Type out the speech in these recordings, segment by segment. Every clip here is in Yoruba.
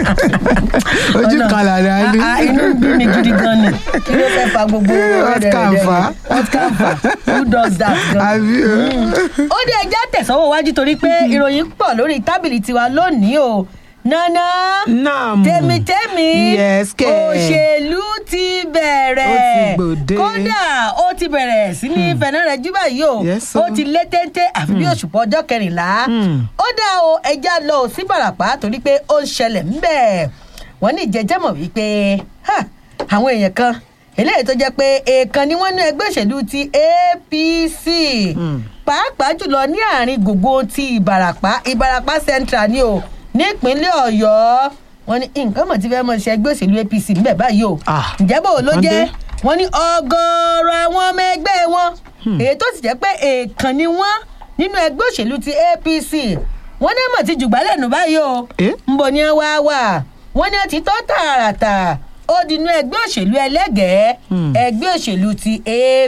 ojú Ọ̀nà- kan làdá ní. Ah, ah, inú ń bí mi gidi gan ni kí ló fẹ́ fa gbogbo What rẹ̀rẹ̀rẹ̀ can yẹn? fa? what can fa who does that gan. àbí o. ó dé ẹja tẹ̀sánwó wájú torí pé ìròyìn pọ̀ lórí tábìlì tiwa lónìí o nana Naam. tèmítèmí Yes, kẹ̀. òṣèlú ti bẹ̀rẹ̀ Ó ti gbòde. kódà ó ti bẹ̀rẹ̀ sí ní fẹ̀nà rẹ̀ jú báyìí o Yes, ó o. ti lé téńté àfi bí òṣùpọ̀ ọjọ́ kẹrìnlá Hmm. ó dá o ẹja lọ ò sí bàràpá torí pé ó ń ṣẹlẹ̀ ńbẹ̀ wọ́n ní ìjẹ́jẹ́ mọ̀ wípé ha, àwọn èèyàn kan eléyìí tó jẹ́ pé èèkan ni wọ́n ní ẹgbẹ́ òṣèlú ti apc Hmm. pàápàá jùlọ ní àárín gbogbo ti ìbàràpá ìbàràpá central ni o nípínlẹ̀ ọ̀yọ́ wọ́n ní nǹkan mọ̀ tí fẹ́ mọ̀ ṣe ẹgbẹ́ òṣèlú apc ńbẹ̀ báyìí o Ah, ǹjẹ́ bò ló wọ́n jẹ́ dé. wọ́n ní ọgọ́rọ̀ àwọn ọmọ ẹgbẹ́ wọn èyí tó sì jẹ́ pé èèkàn ni wọ́n nínú ẹgbẹ́ òṣèlú ti apc wọ́n ní mọ̀ ti jùgbálẹ̀ nù báyìí o Eh? ńbọ ni ẹ wá wà wọ́n ní ẹ ti tọ́ tààràtà ó di inú ẹgbẹ́ òṣèlú ẹlẹ́gẹ̀ẹ́ Hmm. ẹgbẹ́ òṣèlú ti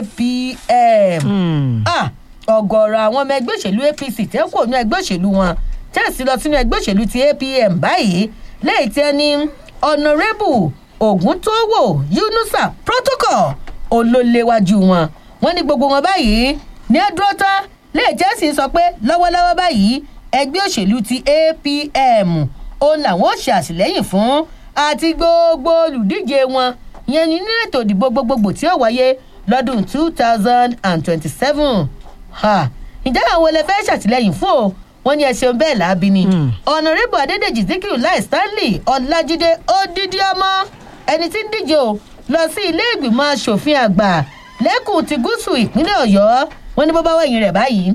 apm Hmm. ah ọ̀gọ̀rọ̀ àwọn ọmọ ẹgbẹ́ òṣèlú apc tẹ́ kò ní ẹgbẹ́ òṣèlú wọn tẹ́sí lọ sínú ẹgbẹ́ òṣèlú ti apm báyìí lẹ́yìn tí ẹni ọ̀nàrẹ́bù ògúntòwò yunusa protocol olólewájú wọn wọn ní gbogbo wọn báyìí ní ẹdúró tán lẹ́yìn tí ẹ̀sìn sọ pé lọ́wọ́lọ́wọ́ báyìí ẹgbẹ́ òṣèlú ti apm òun làwọn ò ṣe àtìlẹ́yìn fún àti gbogbo olùdíje wọn ìyẹn ní nínú ètò ìdìbò gbogbogbò tí ó wáyé lọ́dún two thousand and twenty-seven ǹjẹ́ àwọn olè fẹ́ ṣàtìlẹ́yìn fún o wọ́n ní ẹ ṣeun bẹ́ẹ̀ láabi ni Hmm. ọ̀nàrẹ́bù adédèjì zikiru láì stanley ọ̀làjídé odidi ọmọ ẹni tí ń díje o lọ sí ilé ìgbìmọ̀ asòfin àgbà lẹ́kùn ti gúúsù ìpínlẹ̀ ọ̀yọ́ wọ́n ní bó bá wẹ̀yìn rẹ̀ báyìí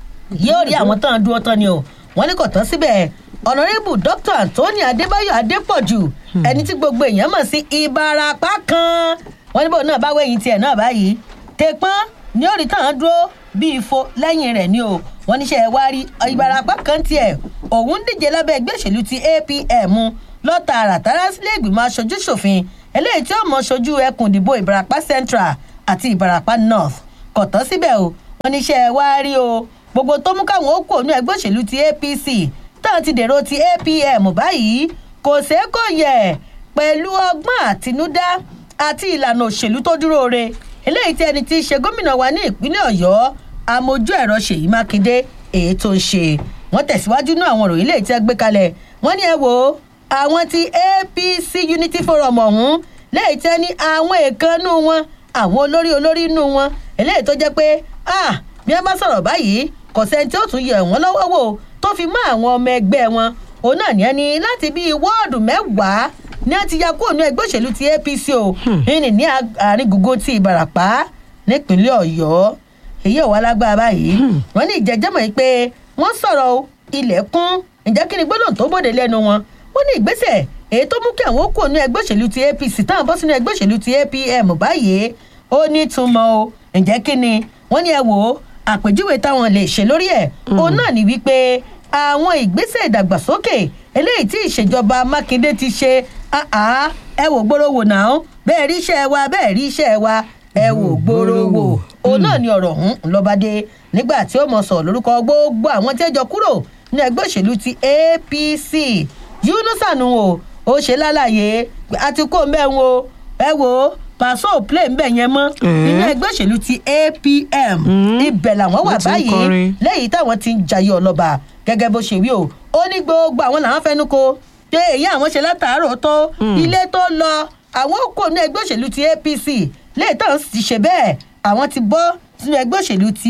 yóò rí àwọn tán dúró tán ni o wọ́n ní kò tán síbẹ̀ ọ̀nàrẹ́bù dr anthony adébáyọ̀ adépọ̀jù ẹni tí gbogbo èèyàn mọ̀ sí ìbarapá kan wọ́n ní bó náà bá wẹ̀yìn tiẹ̀ náà báyìí tẹpọ́n ní orí tán dúró bí ifo lẹ́yìn rẹ̀ ni o wọ́n níṣẹ́ wá rí ìbarapá kan tiẹ̀ òun díje lábẹ́ ẹgbẹ́ òṣèlú ti apm lọ́ta àràtàrà sílé ìgbìmọ̀ aṣojú ṣòfin eléyìí tí ó mọ̀ ṣojú ẹkùn ìdìbò ìbarapá central àti ìbarapá north kò tán síbẹ̀ o wọ́n níṣẹ́ wá rí o gbogbo tó mú káwọn ó kó ní ẹgbẹ́ òṣèlú ti apc táwọn ti dèrò ti apm báyìí kò ṣeé kò yẹ pẹ̀lú ọgbọ́n àtinúdá àti ìlànà òṣèlú tó dúró re eléyìí tí ẹni tí í ṣe gómìnà wa ní ìpínlẹ̀ ọ̀yọ́ amójú ẹ̀rọ ṣèyí mákindé èyí tó ń ṣe wọ́n tẹ̀síwájú náà àwọn òròyìn léyìí tí ẹ gbé kalẹ̀ wọ́n ní ẹ wo àwọn ti apc unity forum ọ̀hún léyìí tí ẹ ní àwọn èèkánú wọn àwọn olórí olórí inú wọn eléyìí tó jẹ́ pé ah bí wọ́n bá sọ̀rọ̀ báyìí kò sẹ́ni tí ó tún yẹ̀ wọ́n lọ́wọ́ wò tó fi mọ́ àwọn ọmọ ẹgbẹ́ wọn òun náà ní ẹni láti bíi wọ́ọ̀dù mẹ́wàá ní a ti ya kúrò ní ẹgbẹ́ òṣèlú ti apc o ìní ní àárín gbogbo ti ìbarapá nípínlẹ̀ ọ̀yọ́ èyí ò wá lágbára báyìí wọ́n ní ìjẹ́jẹ́mọ̀ yìí pé wọ́n sọ̀rọ̀ o, ilẹ̀kùn ǹjẹ́ kí ni gbólóhùn tó bòde lẹ́nu wọn wọ́n ní ìgbésẹ̀ èyí tó mú kí àwọn ó kúrò ní ẹgbẹ́ òṣèlú ti apc táwọn bọ́ sínú ẹgbẹ́ òṣèlú ti apm báyìí ó ní túmọ̀ o ǹjẹ́ kí ni wọ́n ní ẹ wò ó àpèjúwe táwọn lè ṣe lórí ẹ̀ òun náà ní wípé àwọn ìgbésẹ̀ ìdàgbàsókè eléyìí tí ìṣèjọba mákindé ti ṣe àá ẹ wò gbóró wò náà bẹ́ẹ̀ rí iṣẹ́ wa bẹ́ẹ̀ rí iṣẹ́ wa ẹ wò gbóró wò òun náà ni ọ̀rọ̀ ọ̀hún ńlọ́badé nígbà tí ó mọ̀ sọ̀ lórúkọ gbogbo àwọn tí ẹ jọ kúrò ní ẹgbẹ́ òṣèlú ti apc yunusanu o ó ṣe lálàyé àti kó mẹ́rin o ẹ wò ó pàṣọ play ńbẹ yẹn mọ́ nínú ẹgbẹ́ òṣèlú ti apm ibẹ̀ làwọn wà Wọ́n ti ń báyìí kọrin. lẹ́yìn táwọn ti ń jayé ọlọ́ba gẹ́gẹ́ bó ṣe wí o ó ní gbogbo àwọn làwọn fẹnu ko pé èyí àwọn ṣe látàárọ̀ tó ilé tó lọ àwọn kò ní ẹgbẹ́ òṣèlú ti apc lẹ́yìn táwọn sì ti ṣe bẹ́ẹ̀ àwọn ti bọ́ sínú ẹgbẹ́ òṣèlú ti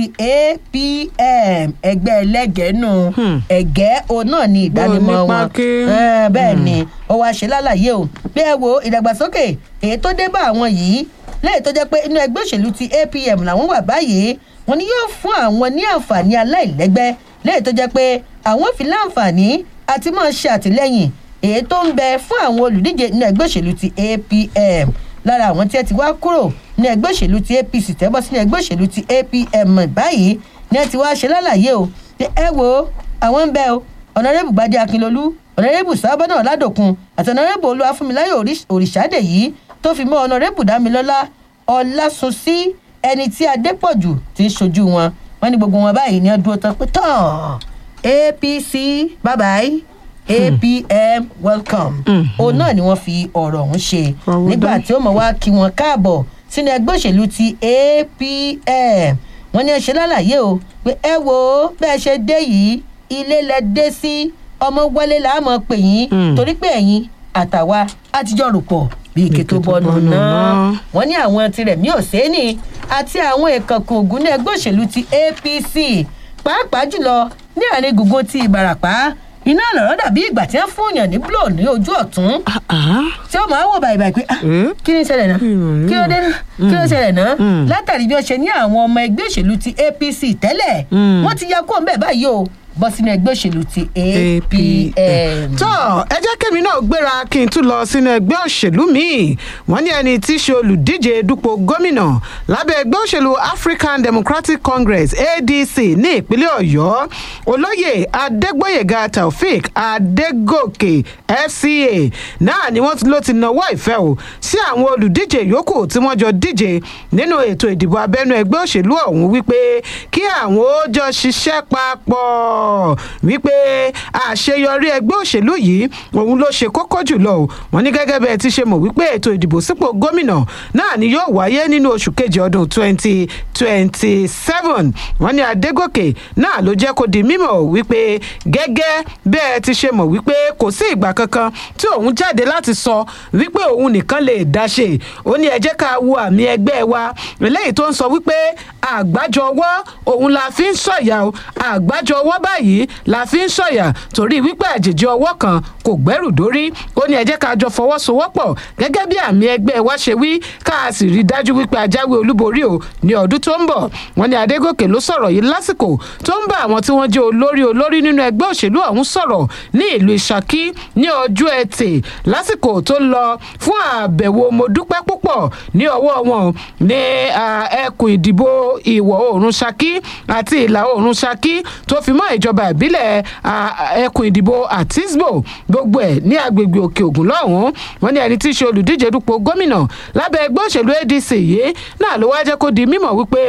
apm ẹgbẹ́ ẹlẹ́gẹ̀ẹ́nù Hmm. ẹ̀gẹ́ òun náà ni ìdánimọ̀ Bó nípa wọn ké. Eh, bẹ́ẹ̀ ni ó wáá ṣe lálàyé o bí ẹ wo ìdàgbàsókè èyí tó dé bá àwọn yìí lẹ́yìn tó jẹ́ pé inú ẹgbẹ́ òṣèlú ti apm làwọn wà báyìí wọn ni yóò fún àwọn ní àǹfààní aláìlẹ́gbẹ́ lẹ́yìn tó jẹ́ pé àwọn fi láǹfààní àti máa ṣe àtìlẹ́yìn èyí tó ń bẹ fún àwọn olùdíje inú ẹgbẹ́ òṣèlú ti apm lára àwọn tí ẹ ti wá kúrò ní ẹgbẹ́ òṣèlú ti apc tẹ́bọ́ sínú ẹgbẹ́ òṣèlú ti apm báyìí ni ẹ ti wá ṣe lálàyé o pé ẹ wo àwọn ń bẹ o ọ̀nàrẹ́bù gbadé akínlolú ọ̀nàrẹ́bù sábọ́nà ọ̀làdòkun àti ọ̀nàrẹ́bù olúwàfúnmiláyọ̀ Òrìṣ- òrìṣàdè yìí tó fi mọ́ ọ̀nàrẹ́bù dámilọ́lá ọ̀làsùnsí ẹni tí adépọ̀jù ti ń ṣojú wọn wọn ní gbogbo wọn báyìí ní ọdún tán pé tán apc bye bye apm welcome òun náà ni wọ́n fi ọ̀rọ̀ ọ̀hún ṣe Ọ̀wọ́ nígbà dá. tí ó mọ̀ wá kí wọ́n káàbọ̀ sínú ẹgbẹ́ òṣèlú ti apm wọ́n ní ẹ ṣe lálàyé o pé ẹ wo bẹ́ẹ̀ ṣe dé yìí ilé lẹ dé sí ọmọ wọlé là á mọ̀ pè yín Mm. torí pé ẹ̀yin àtàwa àtijọ́ rò pọ̀ bí ike tó bọ́nu náà wọ́n ní àwọn tirẹ̀ mí ò sẹ́ni àti àwọn ìkànkùn ògùn ní ẹgbẹ́ òṣèlú ti apc pàápàá jùlọ ní àárín gbùngbùn ti ìbàràpá iná lọ̀rọ̀ dàbí ìgbà tí wọ́n fún yàn ní blo ní ojú ọ̀tún Ah, ah. tí ó máa wò báyìí báyìí pé ah, Eh? kí ni ìṣẹ̀lẹ̀ náà Mm. kí ló dé kí ló ṣẹlẹ̀ náà Mm. látàrí bí wọ́n ṣe ní àwọn ọmọ ẹgbẹ́ òṣèlú ti apc tẹ́lẹ̀ Mm. wọ́n ti ya kó ń bẹ̀ báyìí o bọ́ sínú ẹgbẹ́ òṣèlú ti apm. tó ẹ jẹ́ kémi náà gbéra kí n tún lọ sínú ẹgbẹ́ òṣèlú míì wọ́n ní ẹni tí í ṣe olùdíje dupò gómìnà lábẹ́ ẹgbẹ́ òṣèlú african democratic congress adc ní ìpínlẹ̀ ọ̀yọ́ olóyè adégbòyèga taofik adégòkè fca náà ni wọ́n ló ti nawọ́ ìfẹ́ o sí àwọn olùdíje yòókù tí wọ́n jọ díje nínú ètò ìdìbò abẹ́nú ẹgbẹ́ òṣèlú ọ̀hún wípé kí àwọn ó jọ ṣiṣẹ́ papọ̀ wípé àṣeyọrí ẹgbẹ́ òṣèlú yìí òun ló ṣe kókó jùlọ o wọ́n ní gẹ́gẹ́ bẹ́ẹ̀ ti ṣe mọ̀ wípé ètò ìdìbò sípò gómìnà náà ni yóò wáyé nínú oṣù kejì ọdún 2027 wọ́n ní adégòkè náà ló jẹ́ kó di mímọ̀ wípé gẹ́gẹ́ bẹ́ẹ̀ ti ṣe mọ̀ wípé kò sí ìgbà kankan tí òun jáde láti sọ wípé òun nìkan lè dá ṣe ó ní ẹ jẹ́ ká wo àmì ẹgbẹ́ wa eléyìí tó ń sọ wípé àgbájọ ọwọ́ òun la fi ń sọ̀yà o àgbájọ ọwọ́ báyìí la fi ń sọ̀yà torí wípé àjèjì ọwọ́ kan kò gbẹ́rù dórí ó ní ẹ jẹ́ ká jọ fọwọ́sowọ́pọ̀ gẹ́gẹ́ bí àmì ẹgbẹ́ wa ṣe wí ká a sì rí i dájú wípé ajáwé olúborí o ní ọdún tó ń bọ̀ wọ́n ní adégòkè ló sọ̀rọ̀ yìí lásìkò tó ń bá àwọn tí wọ́n jẹ́ olórí olórí nínú ẹgbẹ́ òṣèlú ọ̀hún sọ̀rọ̀ ní ìlú ìṣàkí ní ọjọ́ ẹtì lásìkò tó ń lọ fún àbẹ̀wò mo dúpẹ́ púpọ̀ ní ọwọ́ wọn ní ah, ẹkùn ìdìbò ìwọ̀ oòrùn ṣakí àti ìlà oòrùn ṣakí tó fi mọ́ ìjọba ìbílẹ̀ ah, ẹkùn ìdìbò àtisbo gbogbo ẹ̀ ní agbègbè òkè ògùn lọ́hùn-ún wọn ní ẹni tí í ṣe olùdíje dupò gómìnà lábẹ́ ẹgbẹ́ òṣèlú adc yìí náà ló wá jẹ́ kó di mímọ̀ wípé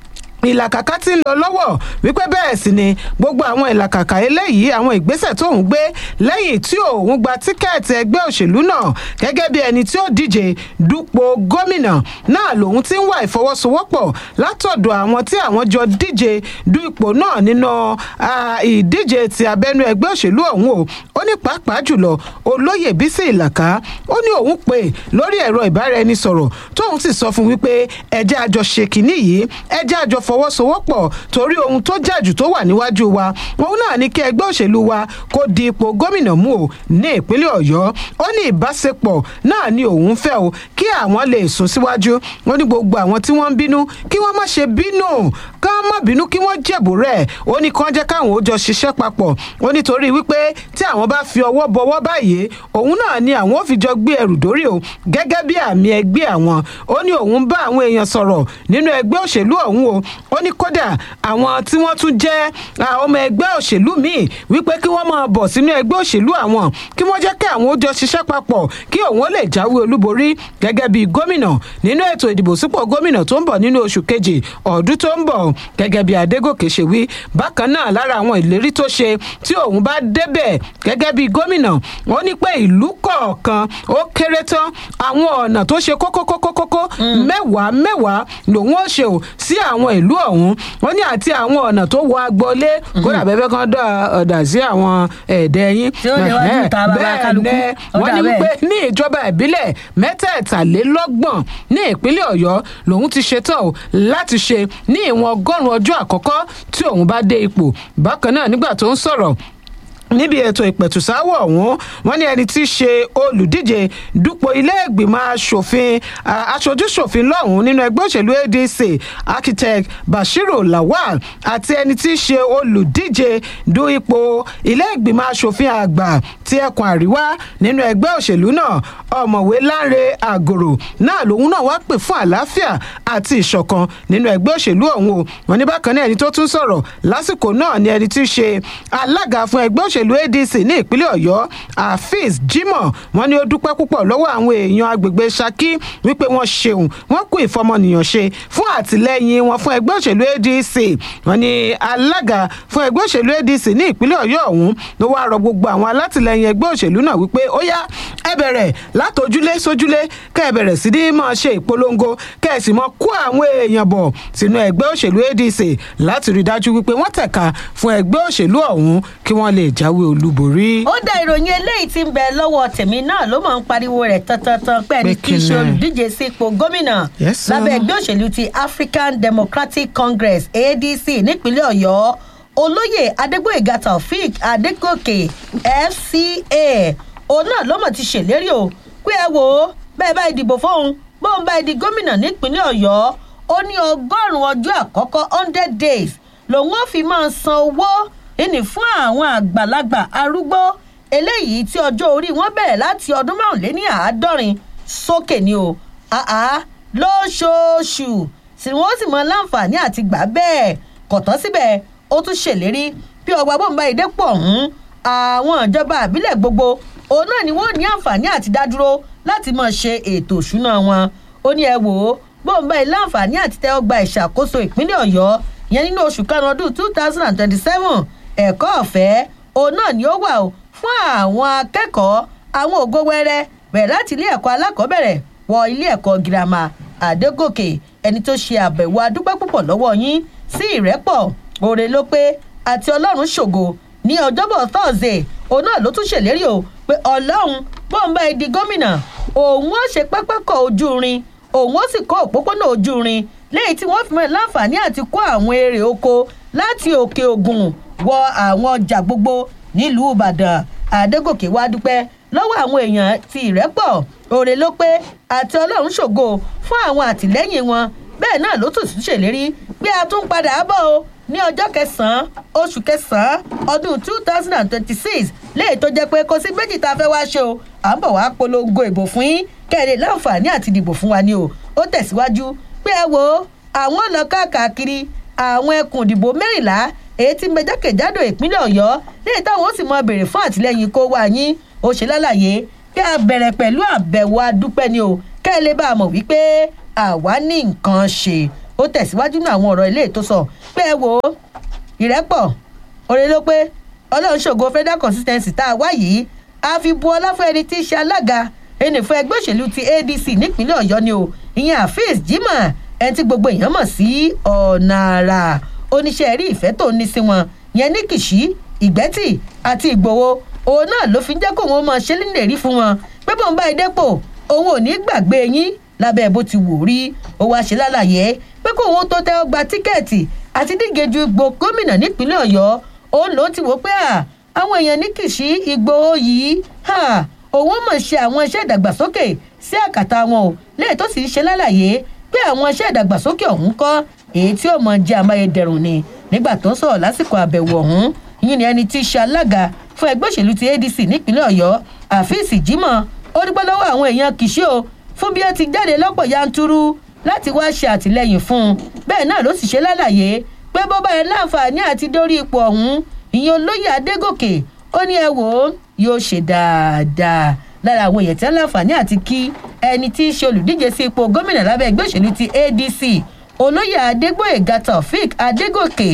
ìlàkàkà tí ń lọ lọ́wọ́ wípé bẹ́ẹ̀ sì ni gbogbo àwọn ìlàkàkà eléyìí àwọn ìgbésẹ̀ tóun gbé lẹ́yìn tí òun gba tíkẹ́ẹ̀tì ẹgbẹ́ òṣèlú náà gẹ́gẹ́ bí ẹni tí ó díje dupò gómìnà náà lòun ti ń wá ìfọwọ́sowọ́pọ̀ látọ̀dọ̀ àwọn tí àwọn jọ díje du ipò náà nínú ah, ìdíje ti abẹ́nú ẹgbẹ́ òṣèlú ọ̀hún o ó ní pàápàá jùlọ olóyè bísí ìlàkà ó ní òun pè lórí ẹ̀rọ ìbáraẹnisọ̀rọ̀ tóun sì sọ fún wípé ẹjẹ́ àjọ ṣe kínní yìí ẹjẹ́ àjọ fọwọ́sowọ́pọ̀ torí ohun tó jàjù tó wà níwájú wa òun náà ní kí ẹgbẹ́ òṣèlú wa kó di ipò gómìnà mú o ní ìpínlẹ̀ ọ̀yọ́ ó ní ìbáṣepọ̀ náà ni òun fẹ́ o kí àwọn lè sún síwájú ó ní gbogbo àwọn tí wọ́n ń bínú kí wọ́n má ṣe bínú ká má bínú kí wọ́n jẹ̀bù rẹ̀ ó ní kán jẹ́ káwọn ó jọ ṣiṣẹ́ papọ̀ ó nítorí wípé tí àwọn bá fi ọwọ́ bọwọ́ báyìí òun náà ni àwọn ò fi jọ gbé ẹrù dórí o gẹ́gẹ́ bí àmì ẹgbẹ́ àwọn ó ní òun bá àwọn èèyàn sọ̀rọ̀ nínú ẹgbẹ́ òṣèlú ọ̀hún o ó ní kódà àwọn tí wọ́n tún jẹ́ ah, ọmọ ẹgbẹ́ òṣèlú míì wípé kí wọ́n máa bọ̀ sínú ẹgbẹ́ òṣèlú àwọn kí wọ́n jẹ́ kí àwọn ó jọ ṣiṣẹ́ papọ̀ kí òun ó lè jáwé olúborí gẹ́gẹ́ bí gómìnà nínú ètò ìdìbò sípò gómìnà tó ń bọ̀ nínú oṣù kejì ọdún tó ń bọ̀ gẹ́gẹ́ bí adégòkè ṣe wí bákan náà lára àwọn ìlérí tó ṣe tí òun bá débẹ̀ gẹ́gẹ́ bí gómìnà ó ní pé ìlú kọ̀ọ̀kan ó kéré tán àwọn ọ̀nà tó ṣe kókókókókó mẹ́wàá mẹ́wàá lòun ó ṣe ò sí àwọn ìlú ọ̀hún ó ní àti àwọn ọ̀nà tó wọ agboolé kódà bẹ́ẹ̀ kan dọ̀ ọ̀dà sí àwọn ẹ̀ẹ́dẹ́ yín Tí ó lè wájú ìta bàbá bẹ́ẹ̀ kálukú. ni Ó wọ́n dà ní bẹ́ẹ̀. wípé ní ìjọba ìbílẹ̀ mẹ́tẹ̀ẹ̀tàlélọ́gbọ̀n ní ìpínlẹ̀ ọ̀yọ́ lòun ti ṣetán o láti ṣe ní ìwọ̀n ọgọ́rùn-ún ọjọ́ àkọ́kọ́ tí òun bá dé ipò bákan náà nígbà tó ń sọ̀rọ̀ níbi ètò ìpẹ̀tùsáwọ̀ ọ̀hún wọ́n ní ẹni tí í ṣe olùdíje dupò ilé ìgbìmọ̀ asòfin ah, aṣojúṣòfin lọ́hùn-ún nínú ẹgbẹ́ òṣèlú adc architect bashiru lawal àti ẹni tí í ṣe olùdíje du ipò ilé ìgbìmọ̀ asòfin àgbà ti ẹkùn àríwá nínú ẹgbẹ́ òṣèlú náà ọ̀mọ̀wé lánre àgòrò náà lòun náà wá pè fún àlàáfíà àti ìṣọ̀kan nínú ẹgbẹ́ òṣèlú ọ̀hún o wọ́n ní bákan náà ẹni tó tún sọ̀rọ̀ lásìkò náà ni ẹni tí í ṣe alága fún ẹgbẹ́ òṣèlú òṣèlú adc ní ìpínlẹ̀ ọ̀yọ́ afeez jimoh wọn ni ó dúpẹ́ púpọ̀ lọ́wọ́ àwọn èèyàn agbègbè saki wípé wọ́n ṣeun wọ́n kú ìfọmọnìyàn ṣe fún àtìlẹ́yìn wọn fún ẹgbẹ́ òṣèlú adc wọn ni alága fún ẹgbẹ́ òṣèlú adc ní ìpínlẹ̀ ọ̀yọ́ ọ̀hún ló wáá rọ gbogbo àwọn alátìlẹyìn ẹgbẹ́ òṣèlú náà wípé ó yá ẹ bẹ̀rẹ̀ látòjúlé sójúlé kẹ́ ẹ bẹ̀rẹ̀ sí ní máa ṣe ìpolongo kẹ́ ẹ sì máa kó àwọn èèyàn bọ̀ sínú ẹgbẹ́ òṣèlú adc láti rí i dájú wípé wọ́n tẹ̀ka fún ẹgbẹ́ òṣèlú ọ̀hún kí wọ́n lè jáwé olúborí. ó dá ìròyìn eléyìí tí ń bẹ lọ́wọ́ tèmi náà ló máa ń pariwo rẹ̀ tantantan pé ẹni Pé kì í ṣe kíni? olùdíje sí ipò gómìnà Yes, sir. lábẹ́ ẹgbẹ́ òṣèlú ti african democratic congress adc nípínlẹ̀ ọ̀yọ́ olóyè adégbòyèga taofik adégòkè fca òun náà ló mọ̀ ti ṣèlérí o pé ẹ wò ó bẹ́ẹ̀ bá ìdìbò fóun bóun bá ìdí gómìnà nípínlẹ̀ ọ̀yọ́ ó ní ọgọ́rùn-ún ọjọ́ àkọ́kọ́ hundred days lòun ó fi máa san owó ìní fún àwọn àgbàlagbà arúgbó eléyìí tí ọjọ́ orí wọn bẹ̀rẹ̀ láti ọdún márùnléní àádọ́rin sókè ni o àá lóṣooṣù tí wọ́n sì mọ láǹfààní àti gbà bẹ́ẹ̀ kọ̀tọ́ síbẹ̀ ó tún ṣèlérí bí ọgbà bọ́ǹbà ìdẹ́pọ̀ ọ̀hún àwọn ìjọba àbílẹ̀ gbogbo òun náà ni wọ́n ní àǹfààní àti dádúró láti máa ṣe ètò òṣùná wọn ó ní ẹ wò ó bọ́ǹbà ilé àǹfààní àti tẹ́wọ́ gba ìṣàkóso ìpínlẹ̀ ọ̀yọ́ yẹn nínú oṣù karùn-ún ọdún two thousand and twenty-seven ẹ̀kọ́ ọ̀fẹ́ òun náà ni ó wà ó fún àwọn akẹ́kọ̀ọ́ àwọn ògo wẹrẹ bẹ̀rẹ̀ láti ilé ẹ̀kọ́ alákọ̀ọ́bẹ̀rẹ̀ wọ ilé ẹ̀kọ́ girama àdégòkè ẹni tó ṣe àbẹ̀wò adúpẹ́ púpọ̀ lọ́wọ́ yín sí ìrẹ́pọ̀ òre ló pé àti ọlọ́run ṣògo ní ọjọ́bọ̀ thursday òun náà ló tún ṣèlérí o pé ọlọ́run bọ́ǹbà ẹ̀dí gómìnà òun ó ṣe pápákọ̀ ojú irin òun ó sì kọ́ òpópónà ojú irin lẹ́yìn tí wọ́n fi mọ́ láǹfààní àti kó àwọn èrè oko láti òkè ògùn wọ àwọn ọjà gbogbo nílùú ìbàdàn àdégòkè wá dúpẹ́ lọ́wọ́ àwọn èèyàn ti ìrẹ́pọ̀ òrè ló pé àti ọlọ́run ṣògo fún àwọn àtìlẹ́yìn wọn bẹ́ẹ̀ náà ló tún tún ṣèlérí pé a tún padà bọ̀ o ní ọjọ́ kẹsàn-án oṣù kẹsàn-án ọdún two thousand and twenty-six léyìí tó jẹ́ pé kò sí méjì tá a fẹ́ wá ṣe o à ń bọ̀ wá polongo ìbò fún yín kẹ́lẹ́ láǹfààní àti dìbò fún wa ni o ó tẹ̀síwájú pé ẹ wo àwọn lọ káàkiri àwọn ẹkùn ìdìbò mẹ́rìnlá èyí tí mẹjákèjádò ìpínlẹ̀ ọ̀yọ́ léyìí táwọn ó sì mọ béèrè fún àtìlẹyìn kó wá yín ó ṣe lálàyé kí a bẹ̀rẹ̀ pẹ̀lú àbẹ̀wò adúpẹ́ ni o kẹ́ ẹ lè bá a mọ̀ wípé àwa ní nǹkan ṣe ó tẹ̀síwájú ní àwọn ọ̀rọ̀ ilé tó sọ pé ẹ wo ìrẹ́pọ̀ òrè ló pé ọlọ́run ṣògo federal consistency tá a wá yìí a fi bu ọlá fún ẹni tí í ṣe alága ẹni fún ẹgbẹ́ òṣèlú ti adc nípínlẹ̀ ọ̀yọ́ ni o ìyẹn afeez jimoh ẹni tí gbogbo èèyàn mọ̀ sí ọ̀nà àrà oníṣẹ́ rí ìfẹ́ tó ní sí wọn yẹn ní kìṣí ìgbẹ́tì àti ìgbòho òun náà ló fi ń jẹ́ kó wọn máa ṣe nílẹ̀ rí fún wọn pé bọ́n bá ìdẹ́pò òun ò ní gbàgbé yín lábẹ́ bó ti wù rí ó wá ṣe lálàyé pé kó òun tó tẹ́wọ́ gba tíkẹ́ẹ̀tì àti díje ju ipò gómìnà nípínlẹ̀ ọ̀yọ́ òun ló ti wò pé à àwọn èèyàn ní kìṣí ìgbòho yìí òun mọ̀ ṣe àwọn iṣẹ́ ìdàgbàsókè sí àkàtà wọn o lẹ́yìn tó sì ń ṣe lálàyé pé àwọn iṣẹ́ ìdàgbàsókè ọ̀hún kọ́ èyí tí ó mọ jẹ́ amáyédẹrùn ni nígbà tó ń sọ̀rọ̀ lásìkò àbẹ̀wò ọ̀hún yìí ni ẹni tí í ṣe alága fún ẹgbẹ́ òṣèlú ti adc nípínlẹ̀ ọ̀yọ́ àfíìsì jimoh ó dúpẹ́ lọ́wọ́ àwọn èèyàn kìṣí o fún bí ó ti jáde lọ́pọ̀ yanturu láti wá ṣe àtìlẹyìn fún un bẹ́ẹ̀ náà ló sì ṣe lálàyé pé bó bá yẹ láǹfààní àti dórí ipò ọ̀hún ìyẹn olóyè adégòkè ó ní ẹ wò ó yóò ṣe dáadáa lára àwọn èèyàn tí wọn láǹfààní àti kí ẹni tí í ṣe olùdíje sí ipò gómìnà lábẹ́ ẹgbẹ́ òṣèlú ti adc olóyè adégbòyèga taofik adégòkè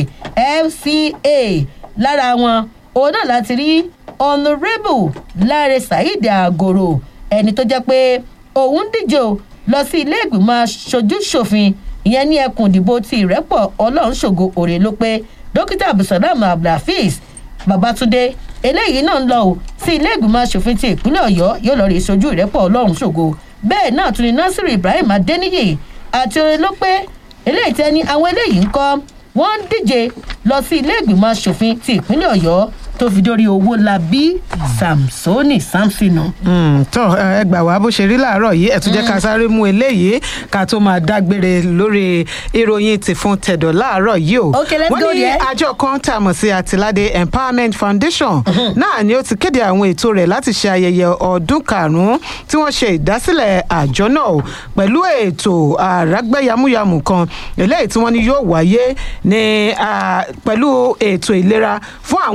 fca lára wọn òun náà láti rí honourable láre saheed agoro ẹni tó jẹ́ pé òun díje o lọ sí ilé ìgbìmọ̀ aṣojú ṣòfin ìyẹn ní ẹkùn ìdìbò ti ìrẹ́pọ̀ ọlọ́run ṣògo òrè ló pé dókítà abdulsalam abdulhafiz babatunde eléyìí náà ń lọ o sí ilé ìgbìmọ̀ asòfin ti ìpínlẹ̀ ọ̀yọ́ yóò lọ rí sojú ìrẹ́pọ̀ ọlọ́run ṣògo bẹ́ẹ̀ náà tún ni nasiru ibrahim adeniyi àti orin ló pé eléyìí tẹ́ni àwọn eléyìí ń kọ́ wọ́n ń díje lọ sí ilé ìgbìmọ̀ asòfin ti ìpínlẹ̀ ọ̀yọ́ tó fi dórí owó labí samsoni samsonu. tó ẹ gbà wá bó ṣe rí láàárọ̀ yìí ẹ̀ tún jẹ́ ká sáré mú eléyìí ká tó máa dágbére lórí ìròyìn ti fún tẹ̀dọ̀ láàárọ̀ yìí o. Okay, let's wọ́n go ní there. àjọ kan tá a mọ̀ sí àtìládé empowerment foundation náà ni ó ti kéde àwọn ètò rẹ̀ láti ṣe ayẹyẹ ọdún karùn-ún tí wọ́n ṣe ìdásílẹ̀ àjọ náà o pẹ̀lú ètò àrágbẹ́yàmúyàmù kan eléyìí tí wọ́n ní yóò wáyé ní ah, pẹ̀lú ètò ìlera fún àwọn olùgbé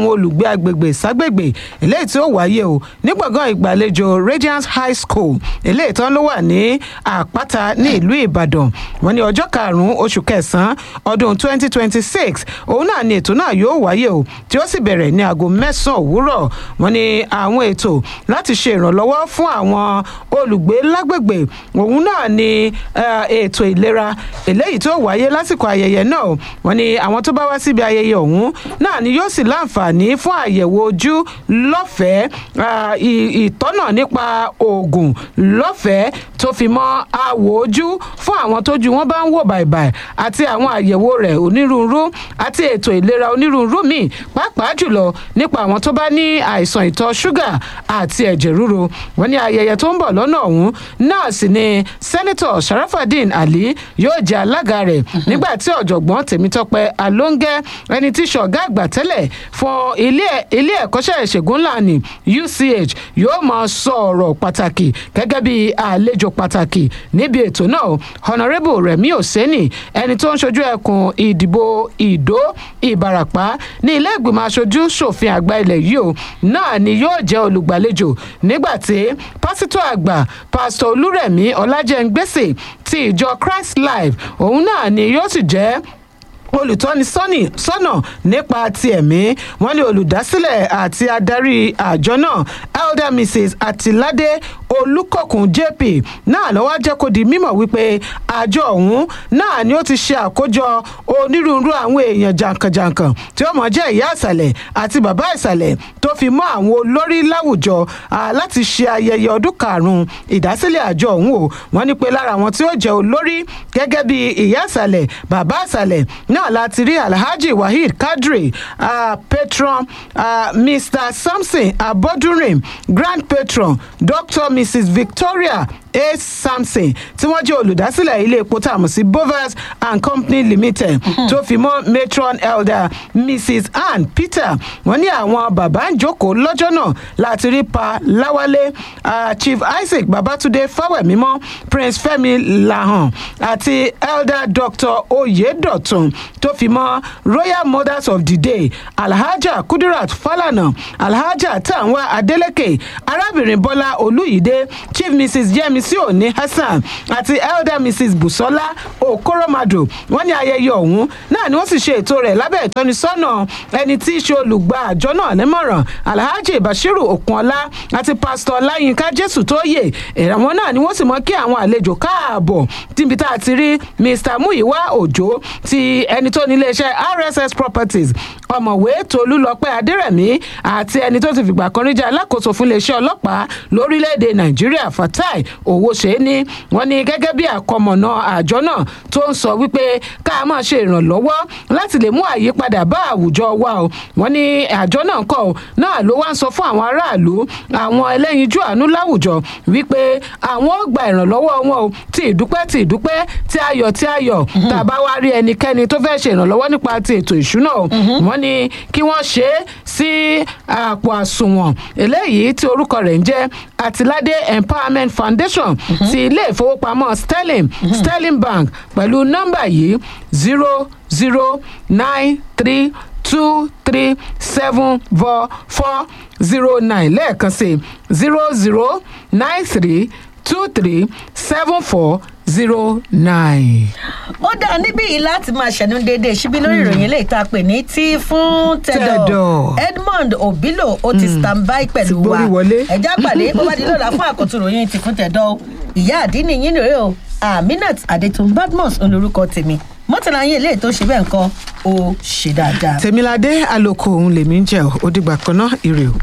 agbègbè ságbègbè eléyìí tí ó wáyé o ní gbọ̀ngàn ìgbàlejò radiance high school eléyìí tán ló wà ní àpáta ní ìlú ìbàdàn wọn ní ọjọ́ karùn-ún oṣù kẹsàn-án ọdún 2026 òun náà ni ètò náà yóò wáyé o tí ó sì bẹ̀rẹ̀ ní aago mẹ́sàn-án òwúrọ̀ wọn ní àwọn ètò láti ṣe ìrànlọ́wọ́ fún àwọn olùgbé lágbègbè òun náà ni eh, ètò ìlera eléyìí tó wáyé lásìkò ayẹyẹ náà o. wọn ní àwọn tó bá wá síbi ayẹyẹ ọ̀hún náà ni yóò sì láǹfààní fún àyẹ̀wò ojú lọ́fẹ̀ẹ́ ah, ì- ìtọ́nà nípa oògùn lọ́fẹ̀ẹ́ tó fi mọ́ àwò ojú fún àwọn tójú wọn bá ń wò bàìbàì àti àwọn àyẹ̀wò rẹ̀ onírúurú àti ètò ìlera onírúurú míì pàápàá jùlọ nípa àwọn tó bá ní àìsàn ìtọ̀ ṣúgà àti ẹ̀jẹ̀ ríru wọn ní ayẹyẹ tó ń bọ̀ lọ́nà ọ̀hún náà sì ni sẹ́nitọ̀ sharafadin ali yóò jẹ́ alága rẹ̀ nígbà tí ọ̀jọ̀gbọ́n tèmítọ́pẹ́ alóńgẹ́ ẹni tí ṣọ̀gá àgbà tẹ́lẹ̀ fún ilé ilé ẹ̀kọ́ṣẹ́ ìṣègùn ńláni uch yóò máa sọ ọ̀rọ̀ pàtàkì gẹ́gẹ́ bí àlejò pàtàkì níbi ètò náà honourable remi oseni ẹni tó ń ṣojú ẹkùn ìdìbò ìdó ìbarapá ní ilé ìgbìmọ̀ aṣojú ṣòfin àgbà ilẹ̀ yìí o náà ni yóò jẹ́ olùgbàlejò nígbà tí pásítọ̀ àgbà pásítọ̀ olúrẹ̀mí ọlájẹ́ngbèsè ti ìjọ christ life òun náà ni yóò sì jẹ́ olùtọ́ni sọ́nì sọ́nà nípa ti ẹ̀mí wọ́n ní olùdásílẹ̀ àti adarí àjọ náà elder mrs atilade olùkọ̀kùn jp náà lọ́wọ́ jẹ́ kó di mímọ̀ wípé àjọ ọ̀hún náà ni ó ti ṣe àkójọ onírúurú àwọn èèyàn jàǹkànjàǹkàn tí ó mọ̀ jẹ́ ìyá ìsàlẹ̀ àti bàbá ìsàlẹ̀ tó fi mọ́ àwọn olórí láwùjọ ah, láti ṣe ayẹyẹ ọdún karùn-ún ìdásílẹ̀ àjọ ọ̀hún o wọ́n ní pé lára àwọn tí ó jẹ́ olórí gẹ́gẹ́ bí ìyá ìsàlẹ̀ bàbá ìsàlẹ̀ náà láti rí alhaji waheed kadri uh, patron uh, mr samson abodurin grand patron dr mrs victoria a samson tí wọ́n jẹ́ olùdásílẹ̀ ilé epo tá a mọ̀ sí bovers and company limited tó fi mọ́ matron elder mrs ann peter wọ́n ní àwọn bàbá ń jókòó lọ́jọ́ náà láti rí pa láwálé uh, chief isaac babatunde fáwẹ̀mímọ́ prince fẹ́mi lahan àti elder dr oyedotun tó fi mọ́ royal mothers of the day alhaja kudirat falana alhaja tanwa adeleke arábìnrin bọ́lá olùyídé chief mrs yemisi oni hasan àti elder mrs busola okoromado wọ́n ní ayẹyẹ ọ̀hún náà ni wọ́n sì ṣe ètò rẹ̀ lábẹ́ ìtọ́nisọ́nà ẹni tí í ṣe olùgbà àjọ náà nímọ̀ràn alhaji bashiru okunola àti pastor ọláyínká jésù tó yè ìrànwọ́ náà ni wọ́n sì mọ́ kí àwọn àlejò káàbọ̀ tíbi tá a ti rí mr muyiwa òjò ti ẹni tó ní iléeṣẹ́ rss properties ọ̀mọ̀wé tolúlọpẹ́ adẹ́rẹ̀mí àti ẹni tó ti fìgbà kan rí jẹ́ alákòóso fún iléeṣẹ́ ọlọ́pàá lórílẹ̀‐èdè nàìjíríà fatai owóṣeéní wọ́n ní gẹ́gẹ́ bí àkọmọ̀nà àjọ náà tó ń sọ wípé ká máa ṣe ìrànlọ́wọ́ láti lè mú àyípadà bá àwùjọ wa o wọ́n ní àjọ náà kọ́ ọ náà ló wá ń sọ fún àwọn aráàlú àwọn ẹlẹ́yinjú àánú láwùjọ wípé àwọn ó gba ìrànlọ́wọ́ wọn o ti ìdúpẹ́ ti ìdúpẹ́ tí ayọ̀ tí ayọ̀ tá a bá wá rí ẹnikẹ́ni tó fẹ́ ṣe ìrànlọ́wọ́ nípa ti ètò ìṣúná o wọ́n ní kí wọ́n ṣe é sí àpò àsùnwọ̀n eléyìí tí orúkọ rẹ̀ ń jẹ́ àtìládé empowerment foundation ti ilé ìfowópamọ́ sterling sterling bank pẹ̀lú nọ́mbà yìí zero zero nine three two three seven four four zero nine lẹ́ẹ̀kan sí zero zero nine three two three seven four zero nine. ó dáa níbí yìí láti máa ṣẹ̀nu déédéé síbí lórí ìròyìn eléyìí tá a pè ní tí fún tẹ̀dọ̀ Tẹ̀dọ̀. edmond obilo ó ti stand by pẹ̀lú Ti wa gbórí wọlé. ẹ̀já pàdé bó bá di lọ́la fún àkótó ìròyìn tí fún tẹ̀dọ̀ o. ìyá àdínní yín nìyẹn o aminat adetun badmus olórúkọ tèmi mọ́tàlá yín eléyìí tó ṣe bẹ́ẹ̀ nǹkan ó ṣe dáadáa. tèmiládé àlòkò òun lèmi ń jẹ ò ó dìgbà kan náà ire o.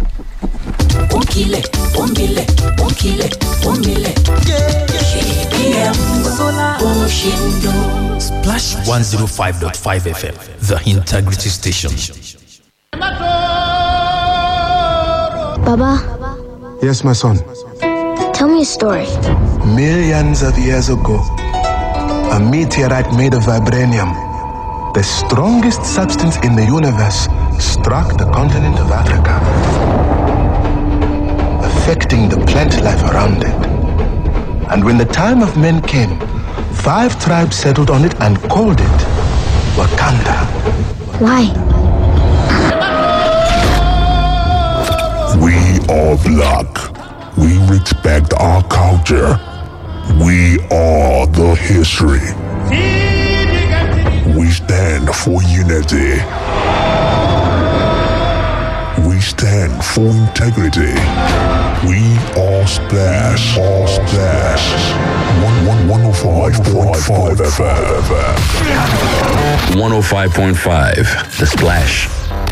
Onkile, onkile, onkile, onkile. KBM Oshindo. Splash 105.5 FM, the integrity station. Baba, Yes, my son. tell me a story. Millions of years ago, a meteorite made of vibranium, the strongest substance in the universe, struck the continent of Africa, affecting the plant life around it. And when the time of men came, five tribes settled on it and called it Wakanda. Why? are black. We respect our culture. We are the history. We stand for unity. We stand for integrity. We are Splash. All Splash. 105.5 FM. 105.5 The Splash.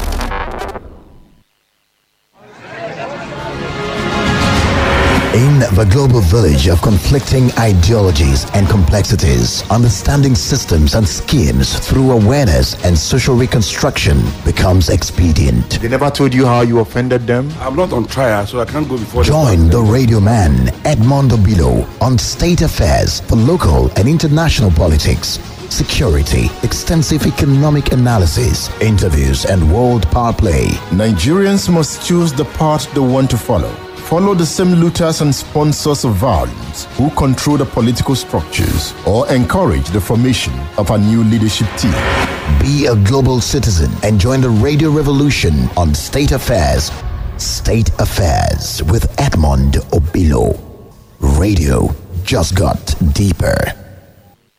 In the global village of conflicting ideologies and complexities, understanding systems and schemes through awareness and social reconstruction becomes expedient. They never told you how you offended them? I'm not on trial, so I can't go before Join the radio man, Edmondo Bilo, on state affairs for local and international politics, security, extensive economic analysis, interviews, and world power play. Nigerians must choose the path they want to follow. Follow the same looters and sponsors of violence who control the political structures or encourage the formation of a new leadership team. Be a global citizen and join the radio revolution on State Affairs. State Affairs with Edmond Obilo. Radio just got deeper.